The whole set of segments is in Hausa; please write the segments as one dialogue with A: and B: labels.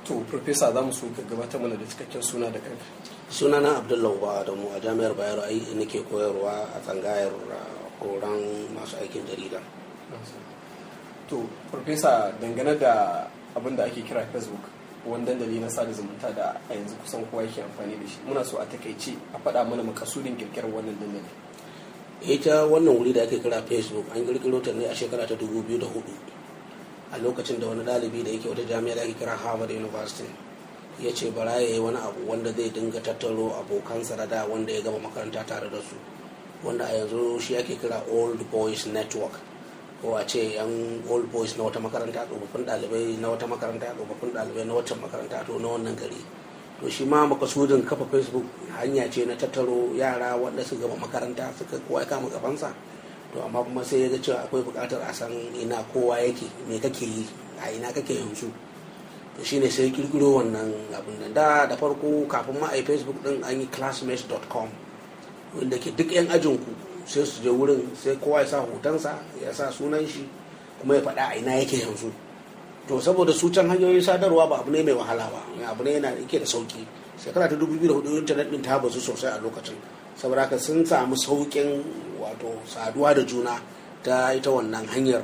A: to profesa za mu so ka gabatar mana da cikakken suna da kanka
B: sunana abdullahi ba da mu a jami'ar bayero ai nake koyarwa a tsangayar horon masu aikin jarida
A: to profesa dangane da abin da ake kira facebook wani dandali na sada zumunta da a yanzu kusan kowa yake amfani da shi muna so a takaice a faɗa mana makasudin kirkirar wannan dandali
B: ita wannan wuri da ake kira facebook an kirkiro ta ne a shekara ta 2004 a lokacin da wani ɗalibi da yake wata jami'a da ake kira harvard university ya ce bara ya yi wani abu wanda zai dinga tattaro abokansa da da wanda ya gama makaranta tare da su wanda a yanzu shi ake kira old boys network ko a ce yan old boys na wata makaranta tsofaffin ɗalibai na wata makaranta tsofaffin ɗalibai na wata makaranta to na wannan gari to shi ma makasudin kafa facebook hanya ce na tattaro yara wanda su gama makaranta suka kowa ya kama gabansa to amma kuma sai ya ga cewa akwai buƙatar a san ina kowa yake me kake yi a ina kake yanzu to shine sai kirkiro wannan abin nan da da farko kafin ma a yi facebook din an yi classmates.com wanda ke duk yan ajinku sai su je wurin sai kowa ya sa hotonsa ya sa sunan shi kuma ya faɗa a ina yake yanzu to saboda su can hanyoyin sadarwa ba abu ne mai wahala ba abu ne yana yake da sauki shekara ta 2004 intanet din ta bazu sosai a lokacin saboda haka sun samu saukin wato saduwa da juna ta ita wannan hanyar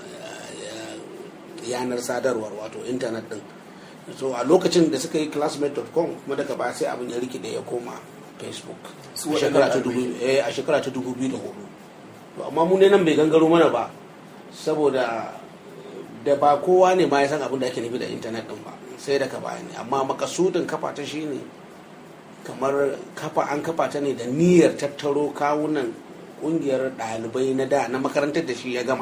B: yanar sadarwar wato intanet din so a lokacin da suka yi classmate.com kuma daga baya sai abin ya rikide ya koma facebook a shekara ta 2004 to amma mu ne nan bai gangaro mana ba saboda da ba kowa ne ma ya san abin da ake nufi da intanet din ba sai daga baya ne amma makasudin kafa ta shine kamar kafa an kafa ta ne da niyyar tattaro kawunan kungiyar ɗalibai na da na makarantar da shi ya gama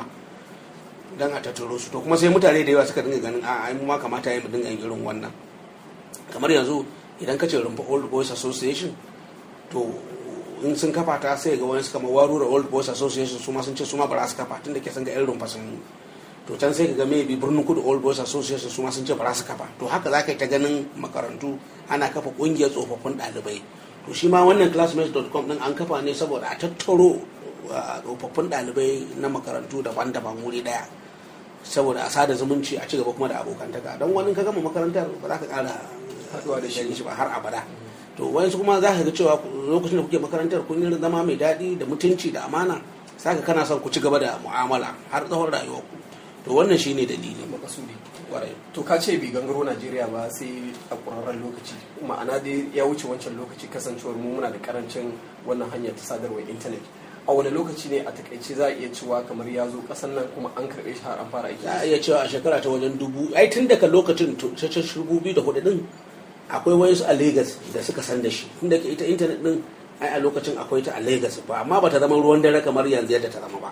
B: don a tattaro su to kuma sai mutane da yawa suka dinga ganin a mu ma kamata ya mu dinga yin irin wannan kamar yanzu idan ka ce rumfa old boys association to in sun kafa ta sai ga wani kamar warura old boys association su ma sun ce su ma ba za su kafa tun da ke san ga irin rumfa sun to can sai ka ga maybe birnin kudu old boys association su ma sun ce ba za su kafa to haka za ka yi ta ganin makarantu ana kafa kungiyar tsofaffin ɗalibai to shi ma wannan classmates.com din an kafa ne saboda a tattaro tsofaffin ɗalibai na makarantu daban-daban wuri ɗaya saboda a sada zumunci a cigaba kuma da abokantaka don wani ka gama makarantar ba za ka ƙara haɗuwa da shi ba har abada to wani kuma za ka ga cewa lokacin da kuke makarantar kun yi zama mai daɗi da mutunci da amana saka kana son ku ci gaba da mu'amala har tsawon rayuwarku to wannan shine dalili
A: makasudi to ka ce bi gangaro najeriya ba sai a ƙurarren lokaci ma'ana dai ya wuce wancan lokaci kasancewar mu muna da karancin wannan hanyar ta sadarwar intanet a wani lokaci ne a takaice za a iya cewa kamar ya zo kasan nan kuma an karɓe shi har an fara aiki
B: za a iya cewa a shekara ta wajen dubu ai tun daga lokacin ta dubu biyu da hudu din akwai wayansu a lagos da suka san da shi tun daga ita intanet din ai a lokacin akwai ta a lagos ba amma ba ta zama ruwan dare kamar yanzu yadda ta zama ba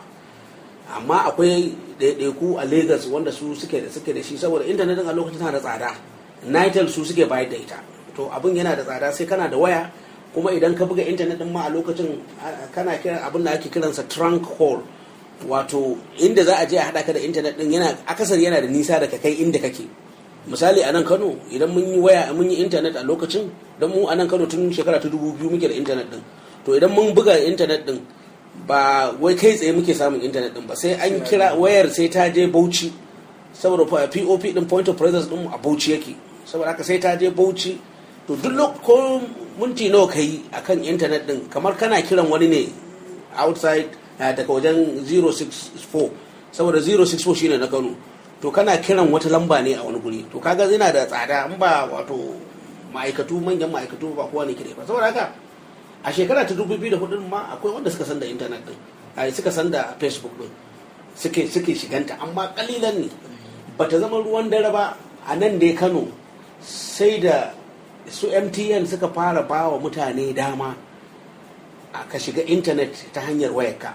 B: amma akwai ɗaiɗaiku a lagos wanda su suke da suke da shi saboda intanet din a lokacin tana da tsada nitel su suke bayar da ita to abin yana da tsada sai kana da waya kuma idan ka buga intanet din ma a lokacin kana kiran abin da ake kiransa trunk hole wato inda za a je a haɗa ka da intanet din yana akasar yana da nisa daga kai inda kake misali a nan kano idan mun yi waya mun yi intanet a lokacin don mu a nan kano tun shekara ta dubu biyu muke da intanet din to idan mun buga intanet din ba wai kai tsaye muke samun intanet din ba sai an kira wayar sai ta je bauchi saboda pop din point of presence din a bauchi yake saboda haka sai ta je bauchi to duk ko minti nawa kai akan intanet din kamar kana kiran wani ne outside daga wajen 064 saboda 064 shine na kano to kana kiran wata lamba ne a wani guri to kaga yana da tsada in ba wato ma'aikatu manyan ma'aikatu ba kowa ne kire ba saboda haka a shekara ta 2004 ma akwai wanda suka san da intanet din ai suka san da facebook din suke suke shiganta amma kalilan ne bata zama ruwan dare ba a nan dai kano sai da su mtn suka fara ba wa mutane dama ka shiga intanet ta hanyar wayarka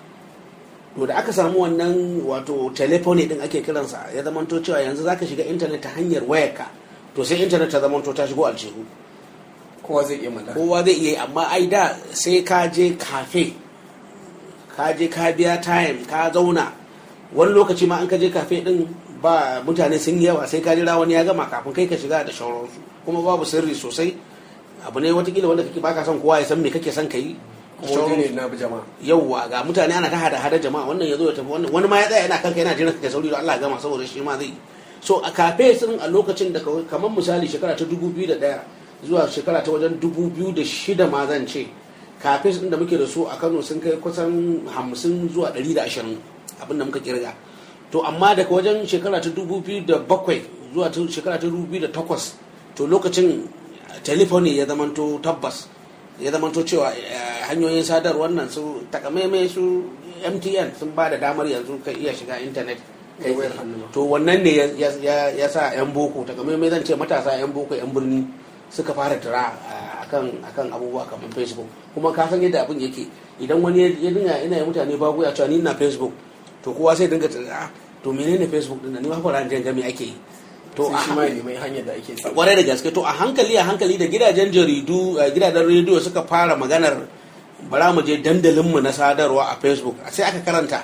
B: to da aka samu wannan wato telephone din ake kiransa ya zamanto cewa yanzu zaka shiga intanet ta hanyar wayarka to sai intanet ta zamanto ta shigo aljihu
A: kowa zai iya mallaka
B: kowa zai iya amma ai da sai ka je kafe ka je ka biya time ka zauna wani lokaci ma an ka je kafe din ba mutane sun yi yawa sai ka jira wani ya gama kafin kai ka shiga da shauransu kuma babu sirri sosai abu ne watakila wanda kake baka son kowa ya san me kake son ka yi
A: kuma ne na jama'a
B: yauwa ga mutane ana ta hada hada jama'a wannan ya zo ya tafi wannan wani ma ya tsaya yana kanka yana jiran ka sauri da Allah ya gama saboda shi ma zai so a kafe sun a lokacin da kamar misali shekara ta 2001 zuwa shekara ta wajen 2006 ma zan ce kafe sun da muke da su a kano sun kai kusan 50 zuwa 120 abinda muka kirga to amma daga wajen shekara ta 2007 zuwa shekara ta 2008 to lokacin telefoni ya zamanto tabbas ya zamanto cewa hanyoyin sadarwar nan su takamaimai su mtn sun ba da damar yanzu ka iya shiga intanet to wannan ne ya sa 'yan boko takamaimai zan ce matasa 'yan boko 'yan birni suka fara tura akan abubuwa kamar facebook kuma ka san yadda abin yake idan wani ya dinga ina yi mutane bago ya cewa ni na facebook to kowa sai dinga tsira to menene facebook din ni ma fara jin game ake yi
A: to a shi mai mai hanyar da ake sa
B: kwarai da gaske to a hankali a hankali da gidajen jaridu gidajen rediyo suka fara maganar bara mu je dandalin mu na sadarwa a facebook sai aka karanta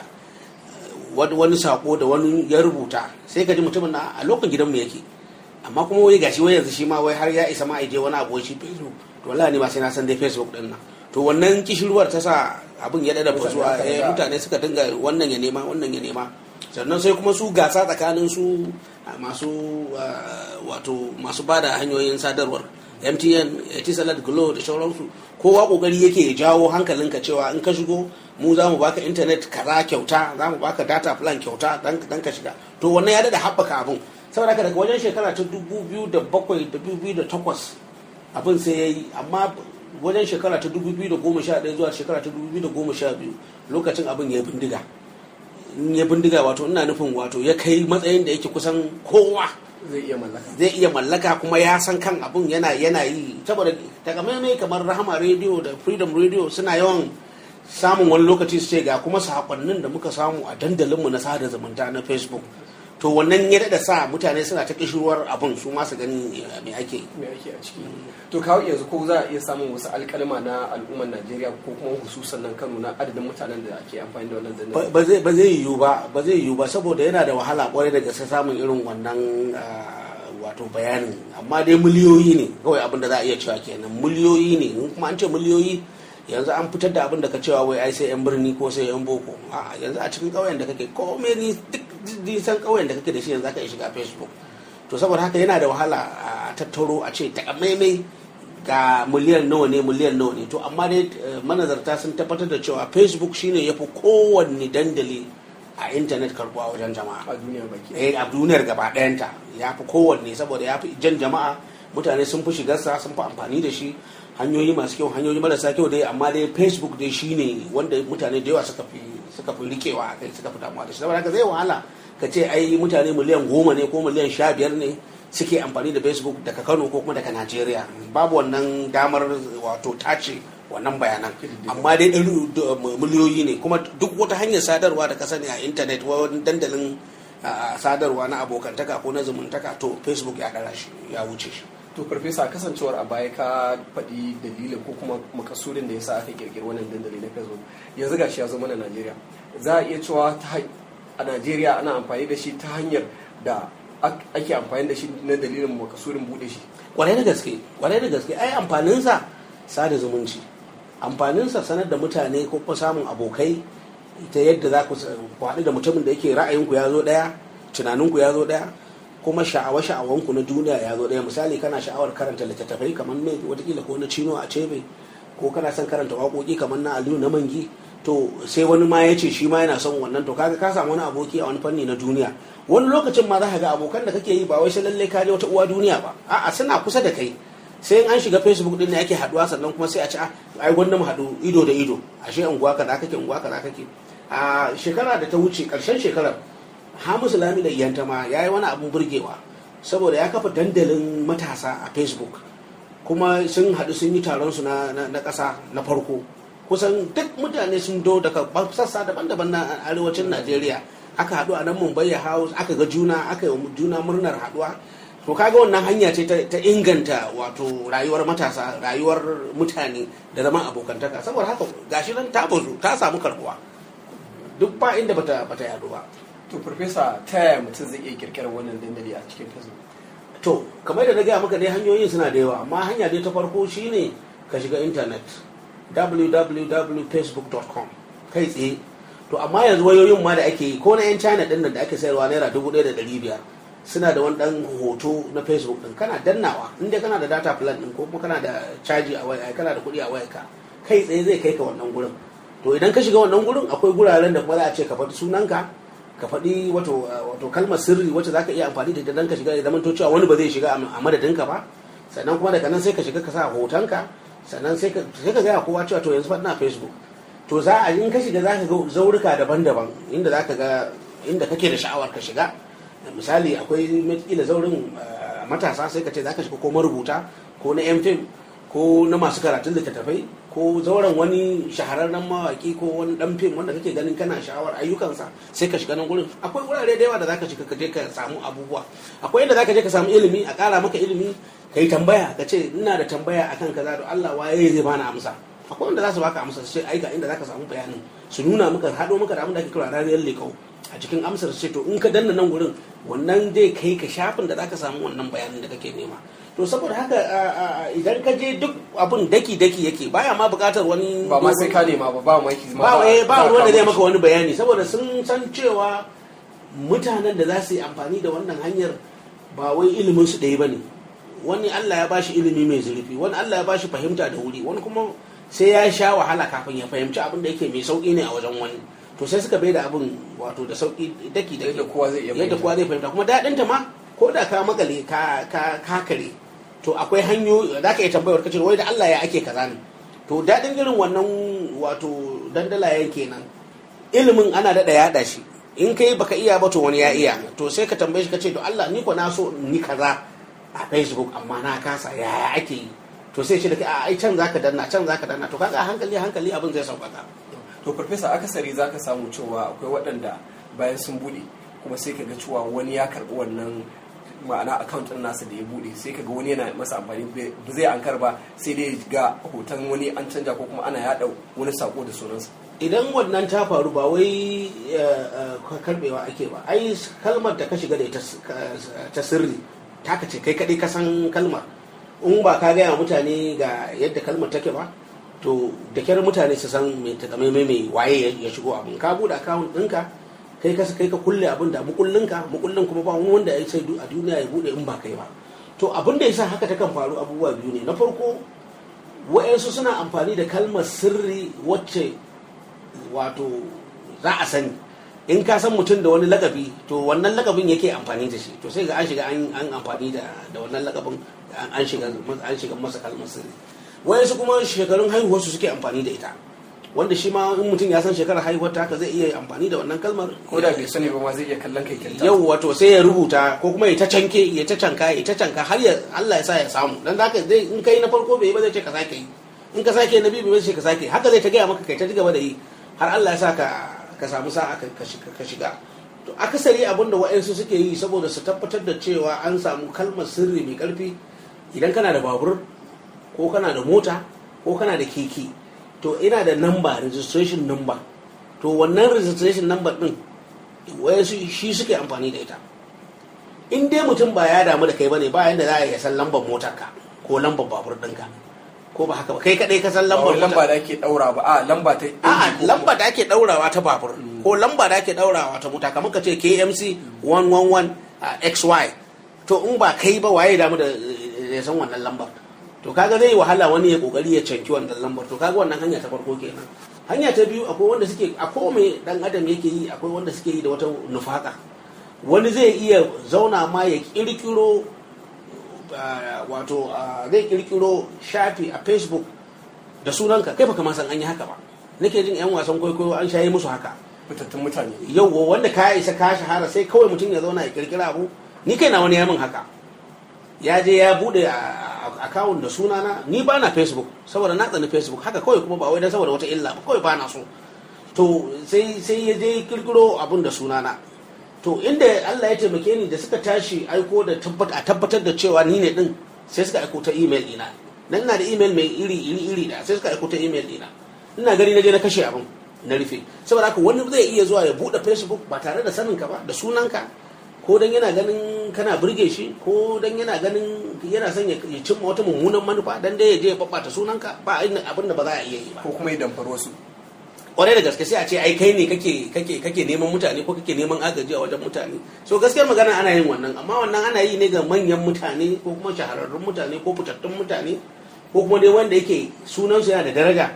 B: wani sako da wani ya rubuta sai ka ji mutumin na a lokacin gidanmu yake amma kuma wai gashi wai yanzu shi ma wai har ya isa ma je wani abu shi facebook to wallahi ne ma sai na san dai facebook din nan to wannan kishirwar ta sa abin ya dada fasuwa mutane suka dinga wannan ya nema wannan ya nema sannan sai kuma su gasa tsakanin su masu wato masu bada hanyoyin sadarwar mtn etisalat glo da sauransu kowa kokari yake ya jawo hankalinka cewa in ka shigo mu za mu baka intanet kaza kyauta za mu baka data plan kyauta dan ka shiga to wannan ya dada haɓaka abin saboda daga wajen shekara ta 2007 2008 abin sai ya yi amma wajen shekara ta 2011 zuwa shekara ta 2012 lokacin abin ya bindiga ya bindiga wato ina nufin wato ya kai matsayin da yake kusan kowa
A: zai iya mallaka
B: zai iya mallaka kuma ya san kan abin yana yana yi saboda takamaimai kamar rahama radio da freedom radio suna yawan samun wani lokaci su ce ga kuma sakonnin da muka samu a dandalinmu na sada zumunta na facebook to wannan ya da sa mutane suna ta kishirwar abin su ma su gani me ake
A: me ake a ciki to kawo yanzu ko za a iya samun wasu alkalma na al'ummar Najeriya ko kuma hususan nan Kano na adadin mutanen da ake amfani da wannan dandalin
B: ba zai ba zai yiwu ba ba zai yiwu ba saboda yana da wahala kwarai da gaske samun irin wannan wato bayanin amma dai miliyoyi ne kawai abin da za a iya cewa kenan miliyoyi ne kuma an ce miliyoyi yanzu an fitar da abin da ka cewa wai ai sai yan birni ko sai yan boko a yanzu a cikin ƙauyen da kake komai ni duk nisan ƙauyen da kake da shi yanzu aka iya shiga facebook to saboda haka yana da wahala a tattaro a ce takamaimai ga miliyan nawa ne miliyan nawa ne to amma dai manazarta sun tabbatar da cewa facebook shine ya fi kowanne dandali a intanet karbuwa wajen jama'a
A: a duniya baki
B: eh a duniyar gaba ɗayanta ya fi kowanne saboda ya fi jan jama'a mutane sun fi shigarsa sun fi amfani da shi hanyoyi masu kyau hanyoyi marasa kyau dai amma dai facebook dai shine wanda mutane da yawa suka fi suka fi rikewa a kai suka fi damuwa da shi saboda haka zai wahala ka ce ai mutane miliyan goma ne ko miliyan sha biyar ne suke amfani da facebook daga kano ko kuma daga najeriya babu wannan damar wato tace wannan bayanan amma dai miliyoyi ne kuma duk wata hanyar sadarwa da ka sani a intanet wani dandalin sadarwa na abokantaka ko na zumuntaka to facebook ya dara shi ya wuce shi
A: to farfesa kasancewar a baya ka faɗi dalilin ko kuma makasudin da ya sa aka kirkiri wannan dandali na facebook yanzu gashi ya zama na najeriya za a iya cewa a najeriya ana amfani da shi ta hanyar da ake amfani da shi na dalilin makasudin bude shi
B: kwarai da gaske kwarai da gaske ai amfaninsa sada zumunci amfaninsa sanar da mutane ko kuma samun abokai ta yadda za ku haɗu da mutumin da yake ra'ayinku ya zo ɗaya tunaninku ya zo ɗaya kuma sha'awa sha'awanku na duniya ya zo ɗaya misali kana sha'awar karanta littattafai kamar ne watakila ko na cino a cebe ko kana son karanta waƙoƙi kamar na aliyu na mangi to sai wani ma ya ce shi ma yana son wannan to kaga ka samu wani aboki a wani fanni na duniya wani lokacin ma za ka ga abokan da kake yi ba wai sai lallai ka je wata uwa duniya ba a'a suna kusa da kai sai an shiga facebook din ne ake haduwa sannan kuma sai a ci ai gwanda mu haɗu ido da ido ashe unguwa kaza kake unguwa kaza kake a shekara da ta wuce karshen shekarar hamisu lami da iyanta ma ya yi wani abun burgewa saboda ya kafa dandalin matasa a facebook kuma sun haɗu sun yi taron su na ƙasa na farko kusan duk mutane sun do daga sassa daban-daban na arewacin najeriya aka haɗu a nan mumbai house aka ga juna aka yi juna murnar haɗuwa to kaga wannan hanya ce ta inganta wato rayuwar matasa rayuwar mutane da zama abokantaka saboda haka gashi nan ta bazu ta samu karbuwa duk ba inda bata bata yado ba
A: to farfesa ta yaya mutum zai iya kirkirar wannan dandali a cikin facebook
B: to kamar da na gaya maka dai hanyoyin suna da yawa amma hanya dai ta farko shine ka shiga intanet www.facebook.com kai tsaye to amma yanzu wayoyin ma da ake yi ko na yan china din nan da ake sayarwa naira dubu ɗaya da ɗari biyar suna da wani dan hoto na facebook din kana dannawa inda kana da data plan din ko kuma kana da caji a waya kana da kuɗi a wayarka kai tsaye zai kai ka wannan gurin to idan ka shiga wannan gurin akwai guraren da kuma za a ce ka faɗi sunanka ka faɗi wato wato kalmar sirri wacce za ka iya amfani da ita dan ka shiga ya zama to cewa wani ba zai shiga a madadinka ba sannan kuma daga nan sai ka shiga ka sa hotonka sannan sai ka sai ka gaya kowa cewa to yanzu fa ina facebook to za a in ka shiga za ka ga zaurika daban-daban inda za ka ga inda kake da sha'awar ka shiga misali akwai kila zaurin matasa sai ka ce za ka shiga ko marubuta ko na yan fim ko na masu karatun littattafai ko zauren wani shahararren mawaki ko wani dan fim wanda kake ganin kana sha'awar ayyukansa sai ka shiga nan gurin akwai wurare da yawa da zaka shiga ka je ka samu abubuwa akwai inda zaka je ka samu ilimi a ƙara maka ilimi ka yi tambaya ka ce ina da tambaya akan kaza da Allah waye zai bani amsa akwai wanda za su baka amsa su ce ai ga inda zaka samu bayanin su nuna maka haɗo maka da abin da ake kira rariyar lekau a cikin amsar ce to in ka danna nan gurin wannan zai kai ka shafin da zaka samu wannan bayanin da kake nema to saboda haka idan ka je duk abun daki daki yake baya ma bukatar wani
A: ba ma sai ka nema ba ba maki
B: ba ba ruwan da zai maka wani bayani saboda sun san cewa mutanen da za su yi amfani da wannan hanyar ba wai ilimin su ɗaya bane wani Allah ya bashi ilimi mai zurfi wani Allah ya bashi fahimta da wuri wani kuma sai ya sha wahala kafin ya fahimci abin da yake mai sauki ne a wajen wani to sai suka bai da abin wato da sauki daki daki
A: yadda kowa zai iya
B: yadda kowa zai fahimta kuma daɗin ta ma ko da ka makale ka ka ka kare to akwai hanyoyi za ka iya tambayar kace wai da Allah ya ake kaza ne to daɗin irin wannan wato dandalayen kenan ilimin ana daɗa yaɗa shi in kai baka iya ba to wani ya iya to sai ka tambaye shi ka ce to Allah ni ko na so ni kaza a Facebook amma na kasa yaya ake yi to sai shi da kai a ai can zaka danna can zaka danna to kaga a hankali hankali abin zai sauƙaƙa
A: to farfesa akasari zaka samu cewa akwai waɗanda bayan sun bude kuma sai kaga cewa wani ya karɓi wannan ma'ana account ɗin nasa da ya bude sai kaga wani yana masa amfani ba zai ankar ba sai dai ga hoton wani an canja ko kuma ana yaɗa wani sako da sunansa
B: idan wannan ta faru ba wai karbewa ake ba ai kalmar da ka shiga da ita ta sirri taka ce kai kaɗai ka san kalmar in ba ka gaya mutane ga yadda kalmar take ba to da kyar mutane su san mai takamaimai mai waye ya shigo abin ka buɗe akawun ɗinka kai ka kai ka kulle abin da mukullinka mukullin kuma ba wani wanda ya sai a duniya ya buɗe in ba kai ba to abin da yasa haka takan faru abubuwa biyu ne na farko wa'yansu suna amfani da kalmar sirri wacce wato za a sani in ka san mutum da wani lakabi to wannan lakabin yake amfani da shi to sai ga an shiga an amfani da wannan lakabin an shiga an shiga masa kalmar sirri wayansu kuma shekarun haihuwar su suke amfani da ita wanda shi ma in mutum ya san shekarar haihuwar ta haka zai iya amfani da wannan kalmar
A: ko da bai sani ba ma zai iya kallon kai kyauta
B: yau wato sai ya rubuta ko kuma ya ta canke ya ta canka ya ta canka har ya Allah ya sa ya samu dan zaka zai in kai na farko bai ba zai ce ka sake yi in ka sake na biyu bai ce ka sake haka zai ta gaya maka kai ta gaba da yi har Allah ya sa ka ka samu sa'a ka shiga to akasari abin da wa'ansu suke yi saboda su tabbatar da cewa an samu kalmar sirri mai karfi idan kana da babur ko kana da mota ko kana da keke to ina da number registration number to wannan registration number din wayansu shi suke amfani da ita in dai mutum ba ya damu da kai bane ba yanda za a iya san lambar motarka ko lambar babur ɗinka ko ba haka ba kai kadai ka san lambar
A: lamba da ake daura ba a lamba ta
B: a lamba da ake daurawa ta babur ko lamba da ake daurawa ta mota kamar ka ce KMC 111 XY to in ba kai ba waye damu da ya san wannan lambar to kaga zai wahala wani ya kokari ya canki wannan lambar to kaga wannan hanya ta farko kenan hanya ta biyu akwai wanda suke a kome dan adam yake yi akwai wanda suke yi da wata nufaka wani zai iya zauna ma ya kirkiro wato zai kirkiro shafi a facebook da sunanka kai baka ma san an yi haka ba nake jin yan wasan kwaikwayo an shayi musu haka
A: fitattun mutane
B: yau wanda ka isa ka shahara sai kawai mutum ya zauna ya kirkira abu ni kai na wani yamin haka ya je ya bude akawun da sunana ni ba na facebook saboda na tsani facebook haka kawai kuma ba wai dan saboda wata illa ba kawai ba na so to sai sai ya je kirkiro abun da sunana to inda Allah ya taimake ni da suka tashi aiko da a tabbatar da cewa ni ne din sai suka aiko ta email dina dan ina da email mai iri iri iri da sai suka aiko ta email dina ina gani na je na kashe abin na rufe saboda haka wani zai iya zuwa ya bude facebook ba tare da sanin ka ba da sunanka ko dan yana ganin kana burge shi ko dan yana ganin yana son ya cimma wata mummunan manufa dan dai ya je ya babbata sunanka ba abin da ba za a iya yi ba
A: ko kuma ya damfar wasu
B: kwarai da gaske sai a ce ai kai ne kake kake kake neman mutane ko kake neman agaji a wajen mutane so gaskiyar magana ana yin wannan amma wannan ana yi ne ga manyan mutane ko kuma shahararrun mutane ko fitattun mutane ko kuma dai wanda yake sunansu yana da daraja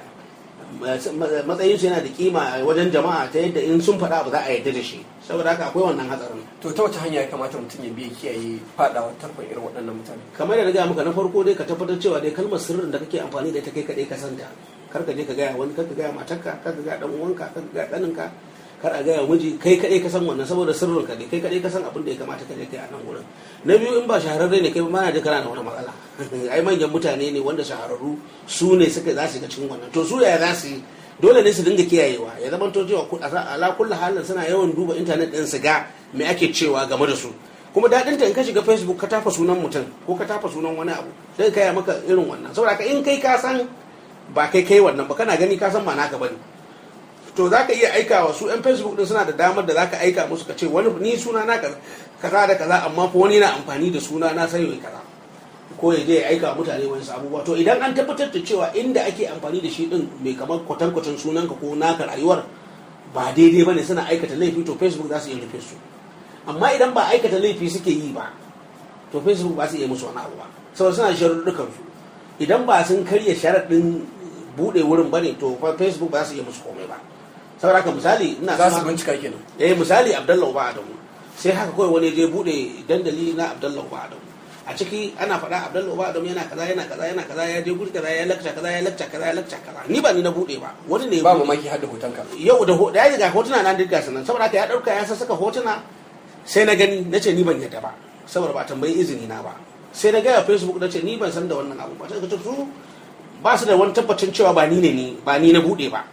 B: matsayinsu yana da kima a wajen jama'a ta yadda in sun faɗa ba za a yarda da shi saboda haka akwai wannan hatsarin
A: to ta wace hanya ya kamata mutum ya biya kiyaye fadawa tarkon irin waɗannan mutane
B: kamar da na gaya maka na farko dai ka tabbatar cewa dai kalmar sirrin da kake amfani da ita kai kaɗai ka santa kar ka je ka gaya wani kar ka gaya matarka kar ka gaya dan uwanka kar ka gaya ɗaninka kar a gaya miji kai kaɗai ka san wannan saboda sirrin ka ne kai kaɗai ka san abin da ya kamata ka je kai a nan wurin na biyu in ba shahararre ne kai ba na je kana da wata matsala ai manyan mutane ne wanda shahararru su ne suka za su ga cikin wannan to su yaya za su yi dole ne su dinga kiyayewa ya zama to cewa ala kullu halin suna yawan duba intanet din su ga me ake cewa game da su kuma daɗin ta in ka shiga facebook ka tafa sunan mutum ko ka tafa sunan wani abu sai ka maka irin wannan saboda ka in kai ka san ba kai kai wannan ba kana gani ka san ba naka bane to za ka iya aika wa su yan facebook din suna da damar da za ka aika musu ka ce wani ni suna na kaza da kaza amma fa wani na amfani da suna na sai kaza ko ya je ya aika mutane wani abubuwa to idan an tabbatar da cewa inda ake amfani da shi din mai kamar kwatankwacin sunanka ko naka rayuwar ba daidai bane suna aikata laifi to facebook za su iya rufe su amma idan ba aikata laifi suke yi ba to facebook ba su iya musu wani abu ba saboda suna sharuɗɗukan su idan ba sun karya sharaɗin buɗe wurin bane to facebook ba su iya musu komai ba saboda haka misali ina
A: za su bincika kenan
B: eh misali abdullahi ba adamu sai haka kawai wani je buɗe dandali na abdullahi ba adamu a ciki ana faɗa abdullahi uba adam yana kaza yana kaza yana kaza ya je guri kaza ya lakca kaza ya lakca kaza ya lakca kaza ni ba ni na bude ba wani ne
A: ba mamaki har da hoton ka
B: yau da da ya ga hotuna nan duka sanan saboda haka ya dauka ya saka hotuna sai na gani nace ni ban yadda ba saboda ba tambayi izini na ba sai na ga facebook nace ni ban san da wannan abu ba sai ka su ba su da wani tabbacin cewa ba ni ne ni ba ni na bude ba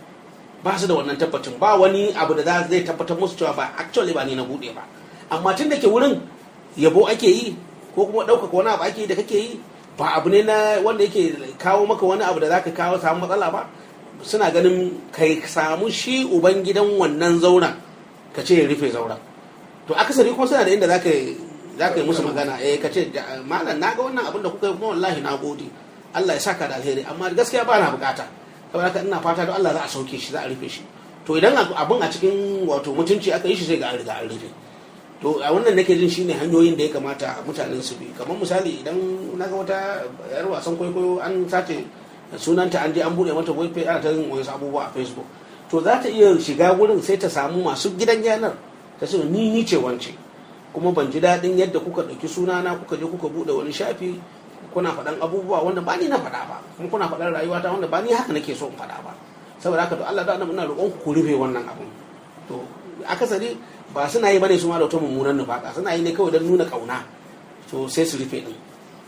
B: ba su da wannan tabbacin ba wani abu da zai tabbatar musu cewa ba actually ba ni na bude ba amma tun da ke wurin yabo ake yi ko kuma ɗaukaka wani abu ake da kake yi ba abu ne na wanda yake kawo maka wani abu da zaka kawo samu matsala ba suna ganin kai samu shi uban gidan wannan zauren ka ce ya rufe zauren to akasari kuma suna da inda zaka zaka yi musu magana eh ka ce malam na ga wannan abin da kuka yi kuma wallahi na gode Allah ya saka da alheri amma gaskiya ba na bukata saboda haka ina fata don Allah za a sauke shi za a rufe shi to idan abin a cikin wato mutunci aka yi shi sai ga an riga an rufe to a wannan nake jin shine hanyoyin da ya kamata mutanen su bi kamar misali idan na ga wata yar wasan kwaikwayo an sace sunanta an je an bude mata web page ana ta yin wasu abubuwa a facebook to za ta iya shiga wurin sai ta samu masu gidan yanar ta ce ni ni ce wance kuma ban ji daɗin yadda kuka ɗauki sunana kuka je kuka bude wani shafi kuna faɗan abubuwa wanda ba ni na faɗa ba kuma kuna faɗan rayuwata wanda ba ni haka nake so in faɗa ba saboda haka to Allah da ina roƙon ku rufe wannan abun to akasari ba suna yi bane su ma da wata mummunan nufaka suna yi ne kawai don nuna kauna to sai su rufe din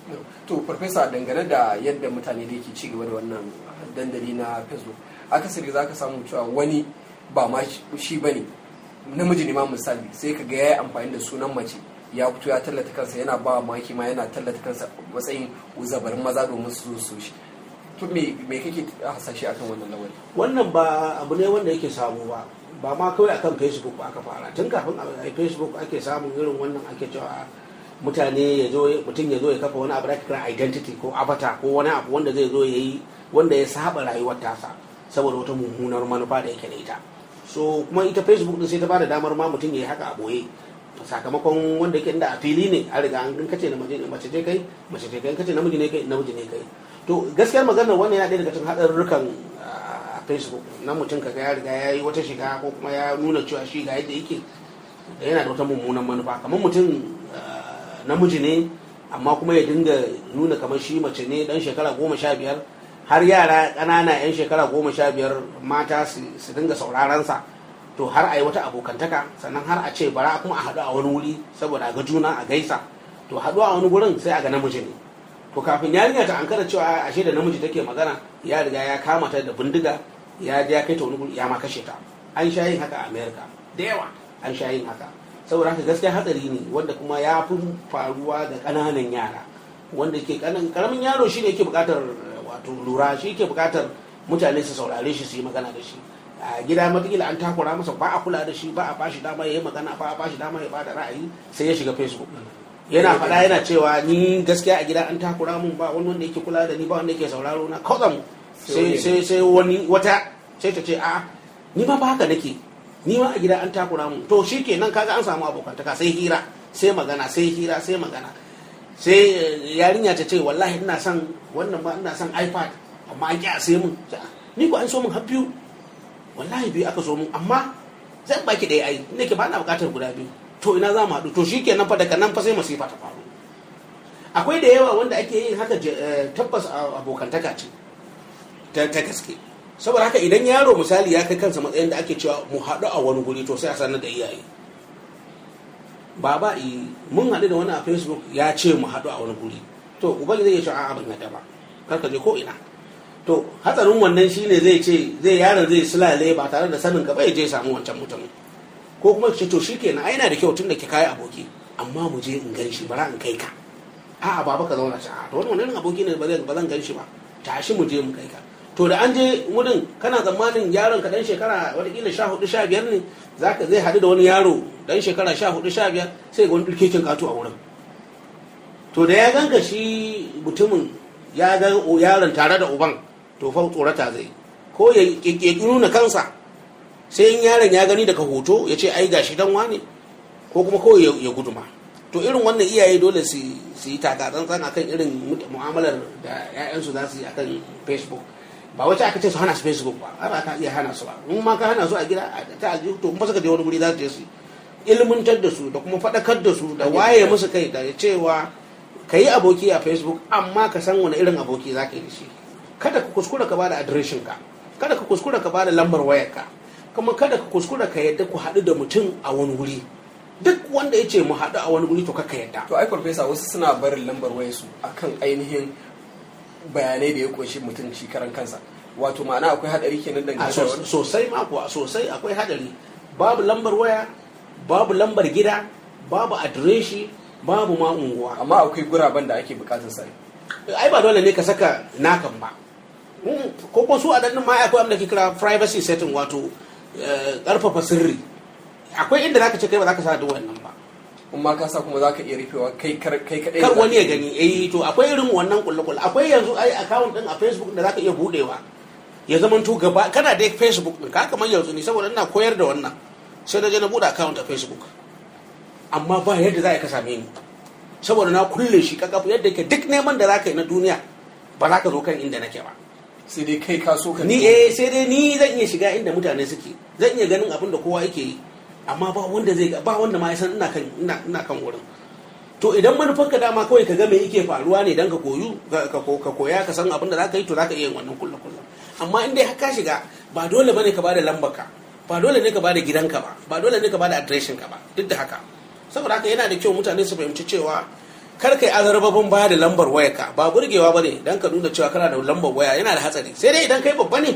A: to farfesa dangane da yadda mutane da ke ci gaba da wannan dandali na facebook akasari za ka samu cewa wani ba ma shi bane namiji ne ma misali sai ka ga ya yi amfani da sunan mace ya fito ya tallata kansa yana ba maki ma yana tallata kansa matsayin uzabarin maza domin su so shi to me me kake hasashe akan wannan lawari
B: wannan ba abu ne wanda yake samu ba ba ma kawai akan facebook ba aka fara tun kafin a facebook ake samun irin wannan ake cewa mutane ya zo mutum ya zo ya kafa wani abu da kira identity ko avatar ko wani abu wanda zai zo ya yi wanda ya saba rayuwar tasa saboda wata mummunar manufa da yake da ita so kuma ita facebook din sai ta bada damar ma mutum ya yi haka a boye sakamakon wanda yake inda a fili ne a riga an kace na mace ce kai mace ce kai kace namiji ne kai namiji ne kai to gaskiyar maganar wannan yana ɗaya daga cikin haɗarurrukan a facebook na mutum kaga ya riga ya yi wata shiga ko kuma ya nuna cewa shi ga yadda yake da yana da wata mummunan manufa kamar mutum namiji ne amma kuma ya dinga nuna kamar shi mace ne dan shekara goma sha biyar har yara ƙanana 'yan shekara goma sha biyar mata su dinga saurarensa to har a yi wata abokantaka sannan har a ce bara kuma a haɗu a wani wuri saboda a ga juna a gaisa to haɗu a wani gurin sai a ga namiji ne to kafin yarinya ta ankara cewa ashe da namiji take magana ya riga ya kama ta da bindiga ya je ya kai ta wani guri ya ma kashe ta an sha yin haka a america da yawa an sha yin haka saboda haka gaskiya hatsari ne wanda kuma ya fi faruwa ga ƙananan yara wanda ke karamin yaro shi ne yake buƙatar wato lura shi yake buƙatar mutane su saurare shi su yi magana da shi a gida matakila an takura masa ba a kula da shi ba a bashi dama ya yi magana ba a bashi dama ya bada ra'ayi sai ya shiga facebook yana faɗa yana cewa ni gaskiya a gida an takura mun ba wani wanda yake kula da ni ba wanda yake sauraro na kawai sai sai sai wani wata sai ta ce a ni ma ba haka nake ni ma a gida an takura mu to shi kenan kaga an samu abokantaka sai hira sai magana sai hira sai magana sai yarinya ta ce wallahi ina son wannan ma ina son ipad amma an ƙi a sai mun ni ko an so mun har biyu wallahi biyu aka so mun amma zan baki ɗaya ai ne ke ba na buƙatar guda biyu to ina za mu haɗu to shi kenan fa daga nan fa sai masifa ta faru akwai da yawa wanda ake yin haka tabbas abokantaka ce ta gaske saboda haka idan yaro misali ya kai kansa matsayin da ake cewa mu haɗu a wani guri to sai a sanar da iyaye baba mun haɗu da wani a facebook ya ce mu haɗu a wani guri to ubangi zai iya cewa a'a ban yadda ba kar ka je ko ina to hatsarin wannan shine zai ce zai yaron zai sulale ba tare da sanin ka bai je samu wancan mutumin ko kuma ce to shikenan ai yana da kyau tun da ke kai aboki amma mu je in gan shi bara in kai ka a'a baba ka zauna a to wannan wani aboki ne ba zan gan shi ba tashi mu je mu kai ka to da an je wurin kana tsammanin yaron ka dan shekara watakila sha hudu sha biyar ne zaka zai haɗu da wani yaro dan shekara sha hudu sha biyar sai ga wani ɗirkekin kato a wurin to da ya ganka shi mutumin ya ga yaron tare da uban to fa tsorata zai ko ya ƙirƙiri nuna kansa sai in yaron ya gani daga hoto ya ce ai gashi dan wane ko kuma kawai ya guduma to irin wannan iyaye dole su yi takatsantsan akan irin mu'amalar da 'ya'yansu za su yi akan facebook ba wacce aka ce su hana su facebook ba ba ka iya hana su ba in ma ka hana su a gida ta aljihu to in ba suka je wani guri za su je su ilmantar da su da kuma faɗakar da su da waye musu kai da cewa ka yi aboki a facebook amma ka san wani irin aboki za ka yi da shi kada ka kuskura ka bada adireshin ka kada ka kuskura ka bada lambar wayar ka kuma kada ka kuskura ka yadda ku haɗu da mutum a wani wuri duk wanda ya ce mu haɗu a wani wuri to kaka yadda
A: to ai farfesa wasu suna barin lambar wayarsu akan ainihin bayanai da ya kunshi mutum shi karan kansa wato ma'ana akwai hadari kenan dangane da wani
B: sosai ma kuwa sosai akwai hadari babu lambar waya babu lambar gida babu adireshi babu ma unguwa
A: amma akwai guraben da ake bukatar sa
B: ai ba dole ne ka saka nakan ba ko ko su a dan ma akwai abin da ke kira privacy setting wato karfafa sirri akwai inda zaka ce kai ba zaka sa da wannan ba
A: kuma ka sa kuma zaka iya rufewa kai kai kadai
B: kar wani ya gani eh to akwai irin wannan kulle akwai yanzu ai account din a Facebook da zaka iya budewa ya zama to gaba kana da Facebook din ka kamar yanzu ne saboda ina koyar da wannan sai na je na bude account a Facebook amma ba yadda za ka same ni saboda na kulle shi kakafu yadda ke duk neman da zaka yi na duniya ba za ka zo kan inda nake ba
A: sai dai kai ka so ka
B: ni eh sai dai ni zan iya shiga inda mutane suke zan iya ganin abin da kowa yake yi amma ba wanda zai ba wanda ma ya san ina kan ina ina kan wurin to idan manufar ka dama kawai ka ga me yake faruwa ne dan ka koyu ka koya ka san abin da zaka yi to zaka iya yin wannan kullu kullu amma in dai ka shiga ba dole bane ka bada lambar ka ba dole ne ka bada gidanka ba ba dole ne ka bada adireshin ka ba duk da haka saboda haka yana da kyau mutane su fahimci cewa kar kai azarbabin ba da lambar wayarka ba burgewa bane dan ka nuna cewa kana da lambar waya yana da hatsari sai dai idan kai babba ne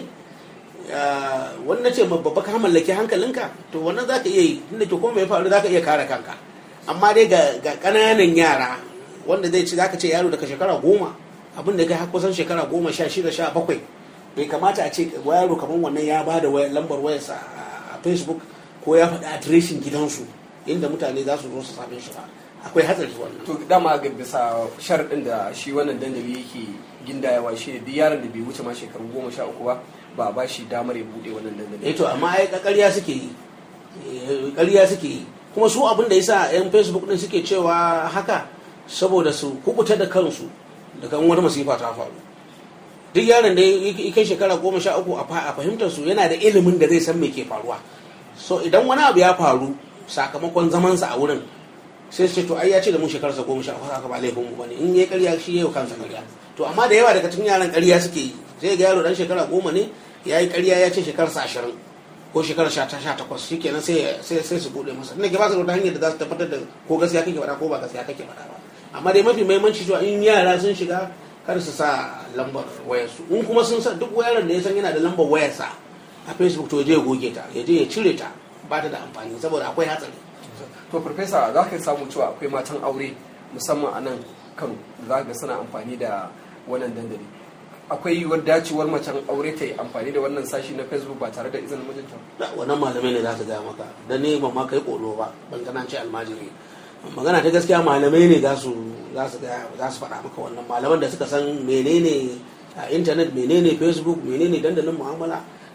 B: wannan ce babba ka mallaki hankalinka to wannan za ka iya yi inda ke kuma ya faru za ka iya kare kanka amma dai ga ƙananan yara wanda zai ci za ka ce yaro daga shekara goma abin da kai kusan shekara goma sha shida sha bakwai bai kamata a ce yaro kamar wannan ya ba da lambar wayarsa a facebook ko ya faɗi adireshin gidansu inda mutane za su zo su same shi ba akwai hatsari wannan
A: to dama ga bisa sharaɗin da shi wannan dandali yake gindayawa shi ne duk yaron da bai wuce ma shekaru goma sha uku ba ba ba shi damar ya bude wannan dandali
B: eh to amma ai ƙarya suke yi ƙarya suke yi kuma su abin da yasa yan facebook din suke cewa haka saboda su kubuta da kansu daga wani masifa ta faru duk yaron da ya kai shekara goma sha uku a fahimtar su yana da ilimin da zai san me ke faruwa so idan wani abu ya faru sakamakon zamansa a wurin sai su ce to ai ya ce da mun shekararsa goma sha uku haka ba laifin mu bane in yayi ƙarya shi yayi kansa ƙarya to amma da yawa daga cikin yaran ƙarya suke yi sai ga yaro dan shekara goma ne ya yi ƙarya ya ce shekararsa ashirin ko shekarar sha ta sha takwas shi kenan sai sai su buɗe masa inda ke ba su da hanyar da za su tabbatar da ko gaskiya kake faɗa ko ba gaskiya kake faɗa ba amma dai mafi muhimmanci cewa in yara sun shiga kar su sa lambar wayarsu in kuma sun sa duk yaron da ya san yana da lambar wayarsa a facebook to ya je ya goge ta ya je ya cire ta ba ta da amfani saboda akwai hatsari
A: to farfesa za ka samu cewa akwai matan aure musamman a nan kano za ga suna amfani da wannan dandali akwai yiwuwar dacewar macen aure ta yi amfani da wannan sashi na facebook ba tare da izinin mijinta
B: da wannan malamai ne za su gaya maka da ne ba ma kai kolo ba ban gana ce almajiri magana ta gaskiya malamai ne za su za su za su faɗa maka wannan malaman da suka san menene a intanet menene facebook menene dandalin mu'amala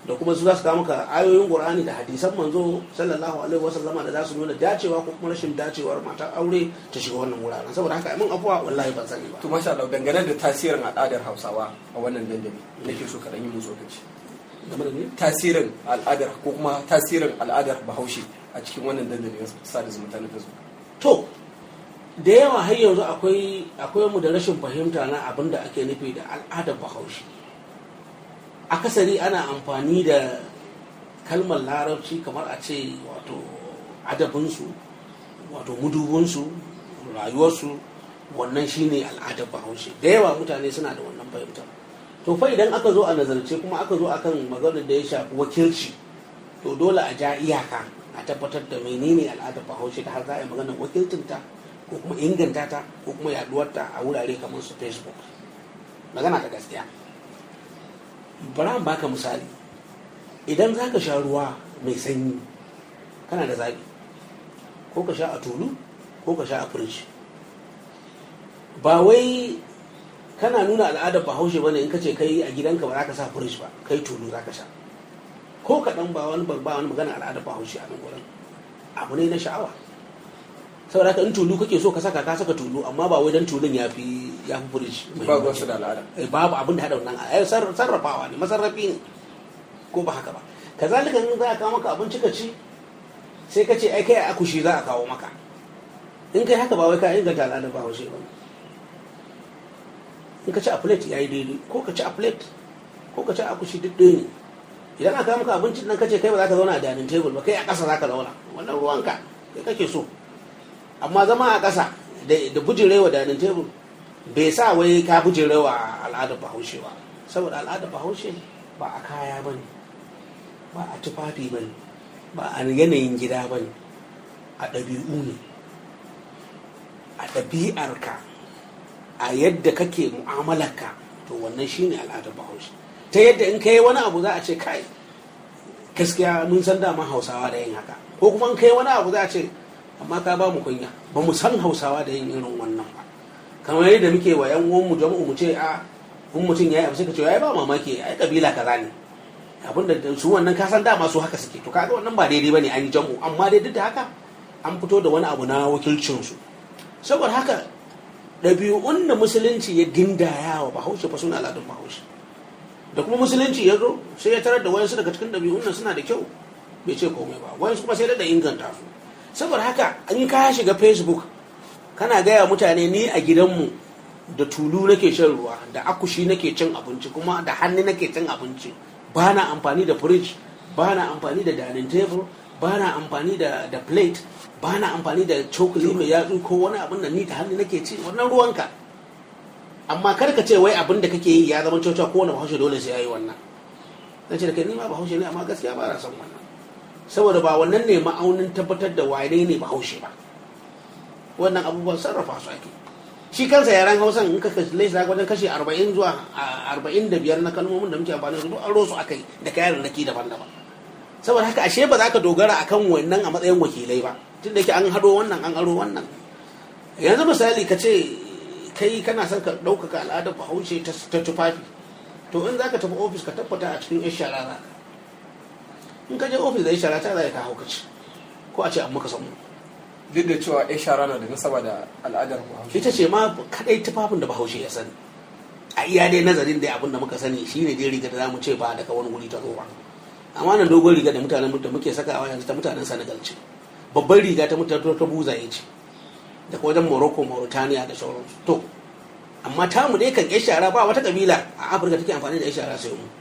B: da kuma su za su kawo maka ayoyin qur'ani da hadisan manzo sallallahu alaihi wasallama da za su nuna dacewa ko kuma rashin dacewar matar aure ta shiga wannan wuraren saboda haka mun afuwa wallahi ban sani ba
A: to masha Allah dangane da tasirin al'adar Hausawa a wannan dandali nake so ka dan yi mun tsokaci
B: game da ni
A: tasirin al'adar ko kuma tasirin al'adar Bahaushe a cikin wannan dandali na sada zumunta na Facebook
B: to da yawa har yanzu akwai akwai mu da rashin fahimta na abin da ake nufi da al'adar bahaushe akasari ana amfani da kalmar larabci kamar a ce wato adabinsu wato mudubinsu rayuwarsu wannan shine al'adar bahaushe da yawa mutane suna da wannan fahimtar to fa idan aka zo a nazarce kuma aka zo akan maganar da ya shafi wakilci to dole a ja iyaka a tabbatar da menene al'adar bahaushe da har za a yi maganar wakilcinta ko kuma inganta ta ko kuma yaduwarta a wurare kamar su facebook magana ta gaskiya bara in baka misali idan za ka sha ruwa mai sanyi kana da zaɓi ko ka sha a tulu ko ka sha a firiji ba wai kana nuna al'adar bahaushe bane in ka ce kai a gidanka ba za ka sa firiji ba kai tulu za ka sha ko kaɗan ba wani ba wani magana al'adar bahaushe a nan wurin abu ne na sha'awa saboda haka in tulu kake so ka saka ka saka tulu amma ba wai dan tulun ya fi ya fi firiji
A: ba ruwan su da al'ada
B: Eh, babu abin da haɗa wannan ai sar- sarrafawa ne masarrafi ne ko ba haka ba kazalika in za a kawo maka abinci ka ci sai ka ce ai kai a akushi za a kawo maka in kai haka ba wai ka inganta al'adar ba haushe ba in ka ci a plate yayi daidai ko ka ci a plate ko ka ci a akushi duk ɗaya ne idan aka kawo maka abincin nan ka ce kai ba za ka zauna a dining table ba kai a ƙasa za ka zauna wannan ruwanka kai kake so amma zama a ƙasa da da bujirewa dining table bai sa wai ka bujirewa al'adar bahaushe ba saboda al'adar bahaushe ba a kaya ba ne ba a tufafi ba ne ba a yanayin gida ba ne a ɗabi'u ne a ɗabi'arka a yadda kake mu'amalarka to wannan shine al'adar bahaushe ta yadda in kai wani abu za a ce kai gaskiya mun san dama hausawa da yin haka ko kuma in kai wani abu za a ce amma ka ba mu kunya ba mu san hausawa da yin irin wannan ba kamar yadda muke wa yan uwanmu jama'u mu ce a in mutum ya yi abu sai ka ce ai ba mamaki ai kabila kaza ne abin da su wannan ka san dama su haka suke to kaga wannan ba daidai bane an yi jam'u amma dai duk da haka an fito da wani abu na wakilcin su saboda haka ɗabi'un da musulunci ya gindaya wa bahaushe fa suna al'adun bahaushe da kuma musulunci ya zo sai ya tarar da wayansu daga cikin ɗabi'un nan suna da kyau bai ce komai ba wayansu kuma sai da inganta su saboda haka in ka shiga facebook kana gaya mutane ni a gidanmu da tulu nake shan ruwa da akushi nake cin abinci kuma da hannu nake cin abinci ba na amfani da fridge ba na amfani da dining table ba na amfani da, da plate ba na amfani da cokali mai yatsu ko wani abin da ni da hannu nake ci wannan ruwanka amma kar ka ce wai abin da kake yi ya zama cewa ko wani bahaushe dole sai ya yi wannan zan ce da kai ni ma bahaushe ne amma gaskiya ba na son wannan saboda ba wannan ne ma'aunin tabbatar da wane ne bahaushe ba wannan abubuwan sarrafa su ake shi kansa yaren hausan in ka kalle shi wajen kashi 40 zuwa 45 na kalmomin da muke amfani da su an rosu akai da kayan raki daban-daban saboda haka ashe ba za ka dogara akan wannan a matsayin wakilai ba tun da yake an hado wannan an aro wannan yanzu misali ka ce kai kana son ka ɗaukaka al'adar bahaushe ta tufafi to in za ka tafi ofis ka tabbata a cikin yan shara za ka in ka je ofis da yan shara ta za ka hau ka ci ko a ce an maka samu
A: duk da cewa yan shara na da nasaba da al'adar bahaushe
B: ita ce ma kadai tufafin da bahaushe ya sani a iya dai nazarin dai abin da muka sani shine dai riga da zamu ce ba daga wani wuri ta zo ba amma nan dogon riga da mutanen da muke sakawa yanzu ta mutanen Senegal ce babban riga ta mutanen ta buzaye ce da wajen Morocco Mauritania da sauransu to amma tamu dai kan yan shara ba wata kabila a Afirka take amfani da yan shara sai mu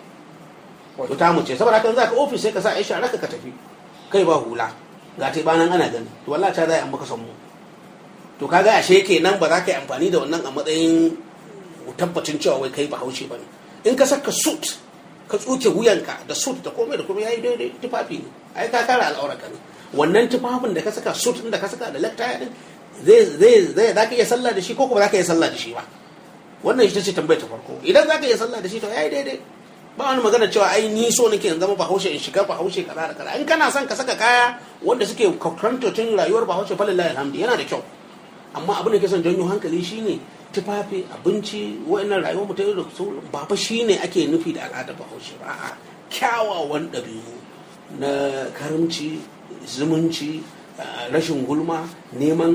B: to tamu ce saboda haka za ka ofis sai ka sa yan shara ka tafi kai ba hula ga ta banan ana gani to wallahi ta zai an maka san mu to kaga ashe kenan ba za ka yi amfani da wannan a matsayin tabbacin cewa wai kai bahaushe ba ne in ka saka suit ka tsuke wuyanka da suit da komai da komai yayi daidai tufafi ne ai ka kara al'aurarka ne wannan tufafin da ka saka suit din da ka saka da laktaya din zai zai zai za ka iya sallah da shi ko kuma za ka iya sallah da shi ba wannan ita ce tambayar ta farko idan za ka iya sallah da shi to yayi daidai ba wani magana cewa ai ni so nake in zama bahaushe in shiga bahaushe kaza da kaza in kana son ka saka kaya wanda suke kwakwantotin rayuwar bahaushe falillahi alhamdu yana da kyau amma abin da ke son janyo hankali shine tufafi abinci wa'annan rayuwar mu ta yau da su ba fa shine ake nufi da al'adar bahaushe ba a'a kyawawan ɗabi'u na karamci zumunci rashin gulma neman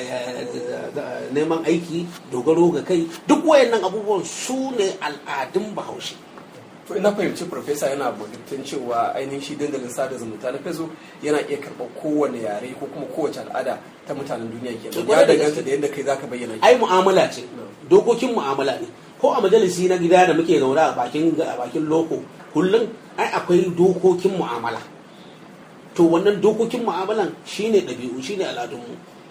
B: neman aiki dogaro ga kai duk wayannan abubuwan su ne al'adun bahaushe
A: to ina fahimci profesa yana bukatun cewa ainihin shi dandalin sada zumunta na facebook yana iya karɓar kowane yare ko kuma kowace al'ada ta mutanen duniya ke ya danganta da yadda kai zaka bayyana
B: ai mu'amala ce dokokin mu'amala ne ko a majalisi na gida da muke zaune a bakin a bakin loko kullum ai akwai dokokin mu'amala to wannan dokokin mu'amalan shine ɗabi'u shine al'adunmu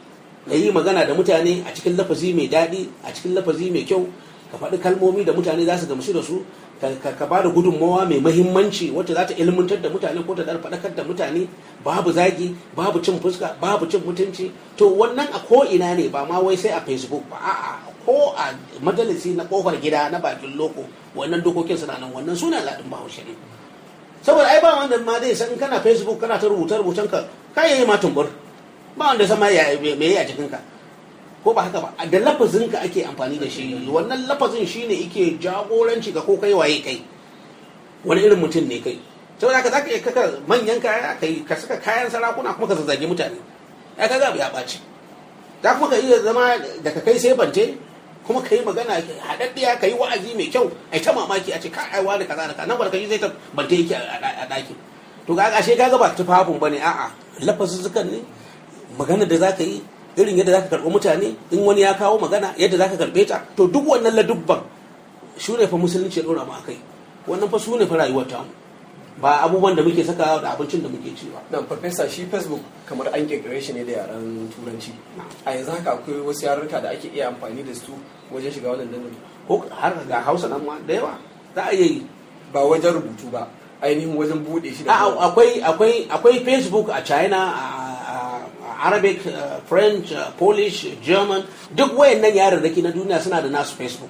B: ka yi magana da mutane a cikin lafazi mai daɗi a cikin lafazi mai kyau ka faɗi kalmomi da mutane za su gamsu da su ka ba da gudunmawa mai mahimmanci wacce za ta ilmantar da mutane ko ta dar faɗakar da mutane babu zagi babu cin fuska babu cin mutunci to wannan a ko ina ne ba ma wai sai a facebook ba a'a ko a majalisi na kofar gida na bakin loko wannan dokokin suna nan wannan suna al'adun bahaushe ne saboda ai ba wanda ma zai san kana facebook kana ta rubuta rubutan ka kai yayi ma tumbur ba wanda sama ya me yi a jikin ka ko ba haka ba da lafazin ka ake amfani da shi wannan lafazin shine yake jagoranci ga ko kai waye kai wani irin mutum ne kai saboda haka zaka iya kaka manyan kaya kai ka saka kayan sarakuna kuma ka zazzage mutane ya kaga abu ya ɓaci za kuma ka iya zama daga kai sai bante kuma ka yi magana haɗaɗɗiya ka yi wa'azi mai kyau ai ta mamaki a ce ka aiwa da kaza da kaza nan ba ka yi zai ta bante yake a ɗakin to ga ashe ka ga ba tufafin bane a'a lafazuzzukan ne magana da za ka yi irin yadda za ka karɓi mutane in wani ya kawo magana yadda za ka karɓe ta to duk wannan ladubban su ne fa musulunci ya ɗora mu akai wannan fa su ne fa rayuwar tamu ba abubuwan da muke saka da abincin da muke ci ba.
A: Dan farfesa shi Facebook kamar an kirkire shi ne da yaren turanci. A yanzu haka akwai wasu yarurruka da ake iya amfani da su wajen shiga wannan dandali.
B: Ko har ga Hausa nan ma da yawa za a iya yi.
A: Ba wajen rubutu ba ainihin wajen bude shi
B: da akwai akwai akwai Facebook a China a Arabic French Polish German duk wayannan yarurruki na duniya suna da nasu Facebook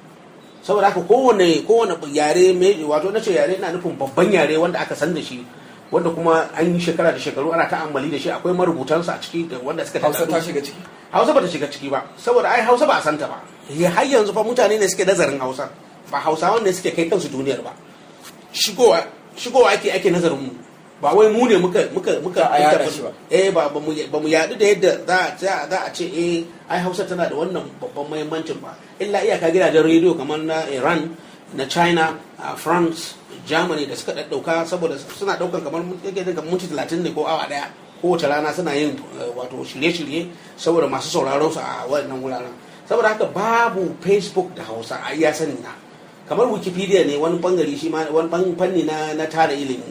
B: saboda haka kowane kowane yare wato na ce yare na nufin babban yare wanda aka san da shi wanda kuma an yi shekara da shekaru ana ta'ammali da shi akwai marubutansa a ciki da wanda suka
A: hausa ta shiga ciki
B: hausa ba ta shiga ciki ba saboda ai hausa ba a santa ba har yanzu fa mutane ne suke nazarin hausa ba hausawan ne suke kai kansu duniyar ba shigowa shigowa ake ake nazarin mu ba wai mu ne muka muka muka
A: a yada shi ba
B: eh ba ba mu ba mu yadu da yadda za za a ce eh ai Hausa tana da wannan babban muhimmancin ba illa iyaka gidajen rediyo kamar na Iran na China France Germany da suka daddauka saboda suna daukan kamar yake daga minti 30 ne ko awa daya kowace rana suna yin wato shirye-shirye saboda masu sauraron su a wannan wuraren saboda haka babu Facebook da Hausa a iya sani na kamar Wikipedia ne wani bangare shi ma wani fanni na na tara ilimi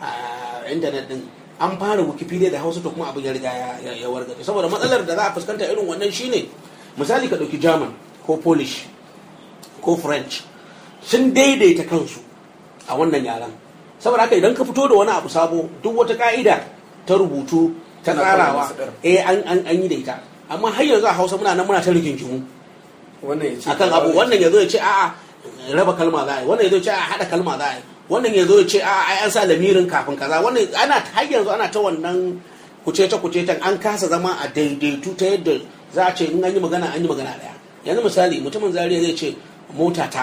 B: a intanet din an fara wikipedia da hausa to kuma abin ya riga ya wargaje saboda matsalar da za a fuskanta irin wannan shine misali ka ɗauki german ko polish ko french sun daidaita kansu a wannan yaran saboda haka idan ka fito da wani abu sabo duk wata ka'ida ta rubutu ta tsarawa eh an an yi da ita amma har yanzu a hausa muna nan muna ta rigingimu
A: wannan ya ce
B: akan abu wannan ya zo ya ce a'a raba kalma za a yi wannan ya zo ya ce a'a haɗa kalma za a yi wannan ya zo ya ce a ai an sa lamirin kafin kaza wannan ana har yanzu ana ta wannan kucece kucecen an kasa zama a daidaitu ta yadda za a ce in an yi magana an yi magana daya yanzu misali mutumin zariya zai ce mota ta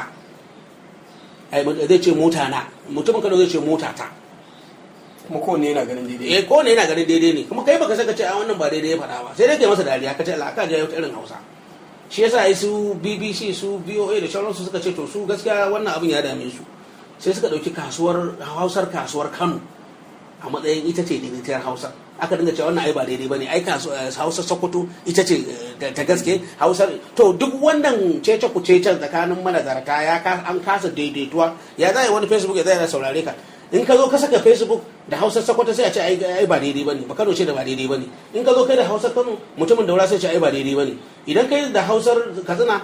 B: ai zai ce mota na mutumin kano zai ce mota ta
A: kuma kowanne yana ganin daidai
B: eh kowanne yana ganin daidai ne kuma kai baka saka ce a wannan ba daidai ya faɗa ba sai dai kai masa dariya ka ce Allah ka ji irin Hausa shi yasa ai su BBC su VOA da sauransu suka ce to su gaskiya wannan abin ya dame su sai suka ɗauki kasuwar hausar kasuwar kano a matsayin ita ce daidaitiyar hausa aka dinga cewa wannan ai ba daidai bane ai hausar sokoto ita ce ta gaske hausar to duk wannan cece ku cece tsakanin manazarta ya an kasa daidaituwa ya zai wani facebook ya zai saurare ka in ka zo ka saka facebook da hausar sokoto sai a ce ai ba daidai bane ba kano ce da ba daidai bane in ka zo kai da hausar kano mutumin daura sai ce ai ba daidai bane idan kai da hausar katsina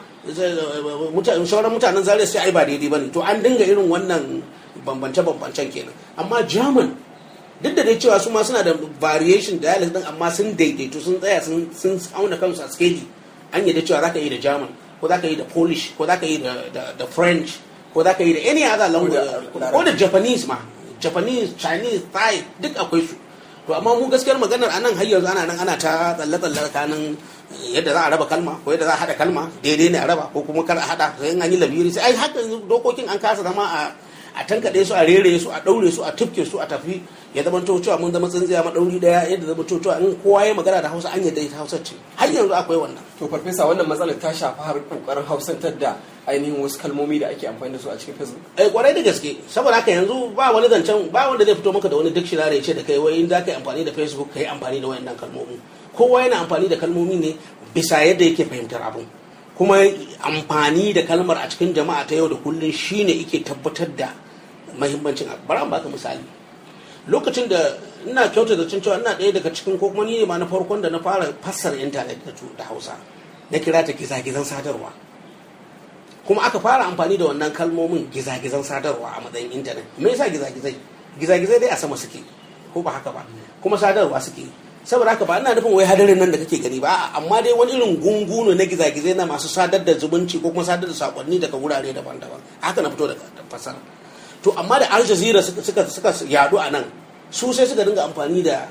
B: sauran mutanen zaria sai ai ba daidai bane to an dinga irin wannan bambance bambancen kenan amma german duk da dai cewa su ma suna da variation dialect din amma sun daidaito sun tsaya sun auna kansu a skeji an yadda cewa zaka yi da german ko zaka yi da polish ko zaka yi da french ko zaka yi da any other language ko da japanese ma japanese chinese thai duk akwai su to amma mu gaskiyar maganar anan har yanzu ana nan ana ta tsalle tsalle tsakanin yadda za a raba kalma ko yadda za a hada kalma daidai ne a raba ko kuma kar a hada sai an yi labiri sai ai haka dokokin an kasa zama a a tankaɗe su a rere su a ɗaure su a tufke su a tafi ya zama to cewa mun zama tsintsiya maɗauri ɗaya yadda zama to cewa in kowa ya magana da hausa an yadda ita hausa ce har yanzu akwai wannan
A: to farfesa wannan matsalar ta shafi har kokarin hausantar da ainihin wasu kalmomi da ake amfani da su a cikin facebook
B: ai kwarai da gaske saboda haka yanzu ba wani zancen ba wanda zai fito maka da wani dictionary ya ce da kai wai in za ka yi amfani da facebook ka yi amfani da wayannan kalmomi kowa yana amfani da kalmomi ne bisa yadda yake fahimtar abin kuma amfani da kalmar a cikin jama'a ta yau da kullum shine yake tabbatar da mahimmancin abu bari an baka misali lokacin da ina kyauta da cewa ina ɗaya daga cikin ko kuma ni ne ma na farkon da na fara fassara intanet da hausa na kira ta gizagizan sadarwa kuma aka fara amfani da wannan kalmomin gizagizan sadarwa a matsayin intanet me yasa gizagizai gizagizai dai a sama suke ko ba haka ba kuma sadarwa suke saboda haka ba ina nufin wai hadarin nan da kake gani ba amma dai wani irin gungunu na gizagizai na masu sadar da zumunci ko kuma sadar da sakonni daga wurare daban-daban haka na fito da fasara to amma da al jazeera suka suka yadu a nan su sai suka dinga amfani da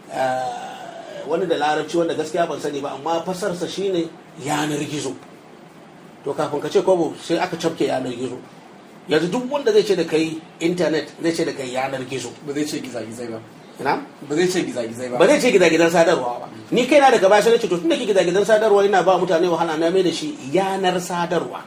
B: wani da larabci wanda gaskiya ban sani ba amma fasarsa shine yanar gizo to kafin ka ce kwabo sai aka cafke yanar gizo yanzu duk wanda zai ce da kai intanet zai ce da kai yanar gizo
A: ba zai ce gizagizai ba
B: ina
A: ba zai ce gizagizai ba
B: ba zai ce gizagizan sadarwa ba ni kaina daga baya sai ce to tunda ke gizagizan sadarwa ina ba mutane wahala na mai da shi yanar sadarwa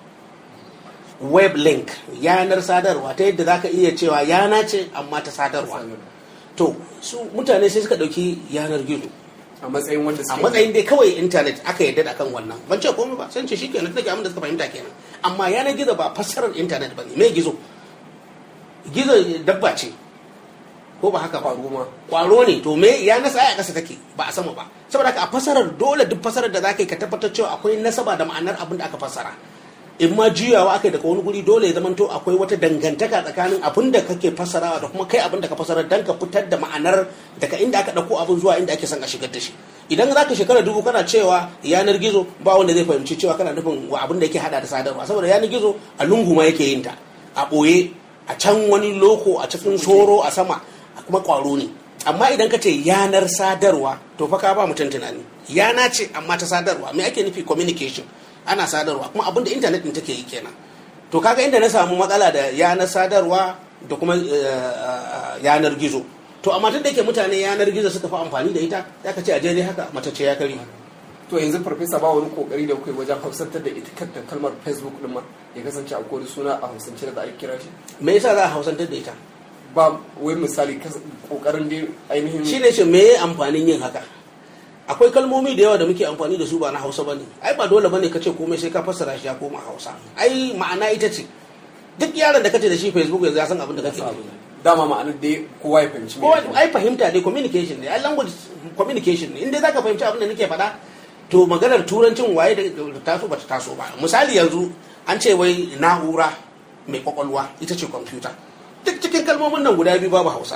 B: web link yanar sadarwa ta yadda zaka iya cewa yana ce amma ta sadarwa to su mutane sai suka dauki yanar gizo
A: a matsayin wanda
B: a
A: suke
B: matsayin dai kawai intanet aka yarda da kan wannan ban ce komai ba sai ce shi kenan take abin da suka fahimta kenan amma yanar gizo ba fassarar intanet ba ne me gizo gizo dabba ce ko ba haka ba
A: faru ma
B: kwaro ne to me ya nasa a ƙasa take ba a sama ba saboda haka a fasarar dole duk fasarar da zaka yi ka tabbatar cewa akwai nasaba da ma'anar abin da aka fassara in ma juyawa aka yi daga wani guri dole ya zamanto akwai wata dangantaka tsakanin abin da kake fassarawa da kuma kai abin da ka fassara dan ka fitar da ma'anar daga inda aka ɗauko abin zuwa inda ake son a shigar da shi idan za ka shekara dubu kana cewa yanar gizo ba wanda zai fahimci cewa kana nufin wa abin da yake hada da sadarwa saboda yanar gizo a lungu ma yake yin ta a ɓoye a can wani loko a cikin soro a sama kuma kwaro ne amma idan ka ce yanar sadarwa to fa ka ba mutum tunani yana ce amma ta sadarwa me ake nufi communication ana sadarwa kuma abinda intanet din take yi kenan to kaga inda na samu matsala da yanar sadarwa da kuma yanar gizo to amma tun da yake mutane yanar gizo suka fi amfani da ita ya ka ce a daidai haka matacce ya kari
A: to yanzu farfesa ba wani kokari da kai wajen hausantar da ita kanta kalmar facebook din ma ya kasance akwai wani suna a hausance da ake kira shi
B: me yasa za a hausantar da ita
A: ba wai misali kas- kokarin dai ainihin
B: shi ne ce me amfanin yin haka akwai kalmomi da yawa da muke amfani da su ba na hausa bane ai ba dole bane kace komai sai ka fassara shi ya koma hausa ai ma'ana ita ce duk yaron da kace da shi facebook yanzu ya san abin da kake nufi
A: dama ma'anar dai kowa ya fahimci me
B: ko
A: yake
B: ai fahimta dai communication ne ai language communication ne inda zaka fahimci abin da nake faɗa to maganar turancin waye da taso bata taso ba misali yanzu an ce wai na'ura mai kwakwalwa ita ce kwamfuta duk cikin kalmomin nan guda biyu babu hausa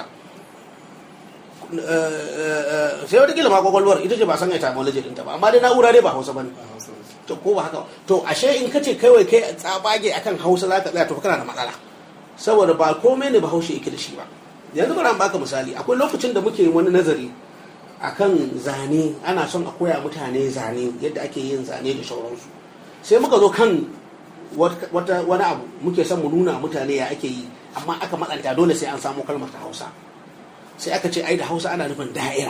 B: sai wata kila ma kwakwalwar ita ce ba san etymology ɗinta ba amma dai na'ura dai ba hausa bane
A: a Hausa.
B: to ko ba haka ba to ashe in kace kawai kai tsabage akan hausa zaka tsaya to fa kana da matsala saboda ba komai ne bahaushe yake da shi ba yanzu bari an baka misali akwai lokacin da muke wani nazari akan zane ana son a koya mutane zane yadda ake yin zane da sauransu sai muka zo kan wat- wata wani abu muke son mu nuna mutane ya ake yi amma aka matsanta dole sai an samu kalmar ta hausa sai aka ce ai da hausa ana nufin da'ira